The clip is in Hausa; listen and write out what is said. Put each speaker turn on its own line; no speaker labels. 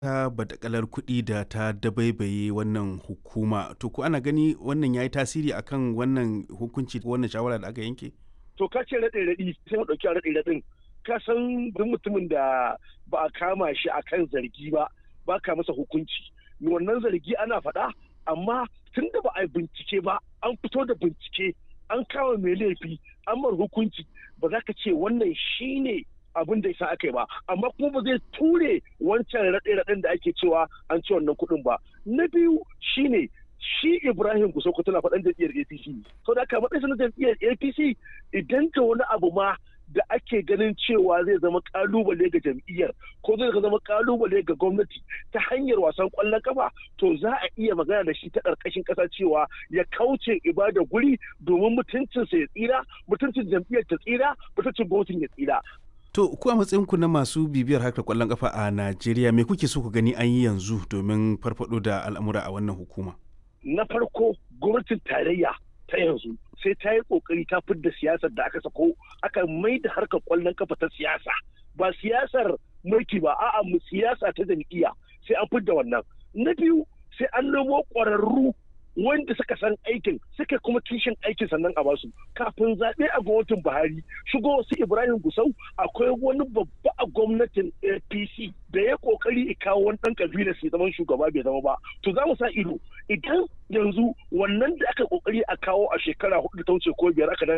ta badakalar kuɗi da ta dabaibaye wannan hukuma to ko ana gani wannan ya yi tasiri akan wannan hukunci wannan shawara da aka yanke
to ka ce raɗe raɗi sai mu ɗauki raɗe raɗin ka san duk mutumin da ba a kama shi akan zargi ba ba ka masa hukunci wannan zargi ana faɗa amma tun da ba a bincike ba an fito da bincike an kama mai laifi an mar hukunci ba za ka ce wannan shine abin da isa aka yi ba amma kuma ba zai ture wancan raɗe-raɗen da ake cewa an ci wannan kuɗin ba na biyu shine shi ibrahim kusoko tana faɗan jam'iyyar apc sau da aka matsayin na jam'iyyar apc idan ka wani abu ma da ake ganin cewa zai zama kalubale ga jam'iyyar ko zai zama kalubale ga gwamnati ta hanyar wasan kwallon kafa to za a iya magana da shi ta ƙarƙashin ƙasa cewa ya kauce ibada guri domin mutuncinsa ya tsira mutuncin jam'iyyar ta tsira mutuncin gwamnatin ya tsira
To, ku a matsayinku na masu bibiyar harkar kwallon kafa a Najeriya, me kuke so ku gani an yi yanzu domin farfado da al'amura a wannan hukuma?
Na farko, gwamnatin tarayya ta yanzu sai ta yi kokari ta fidda siyasar da aka sako aka mai da harkar kwallon kafa ta siyasa ba siyasar mulki ba a'a mu siyasa ta jam'iyya sai an fidda wannan na biyu sai an nemo ƙwararru wanda suka san aikin suka kuma kishin aikin sannan a basu kafin zaɓe a gwamnatin buhari shigo su ibrahim gusau akwai wani babba a gwamnatin apc da ya kokari ya kawo wani ɗan kabilar sai zaman shugaba bai zama ba to za mu sa ido idan yanzu wannan da aka kokari a kawo a shekara hudu ta wuce ko biyar aka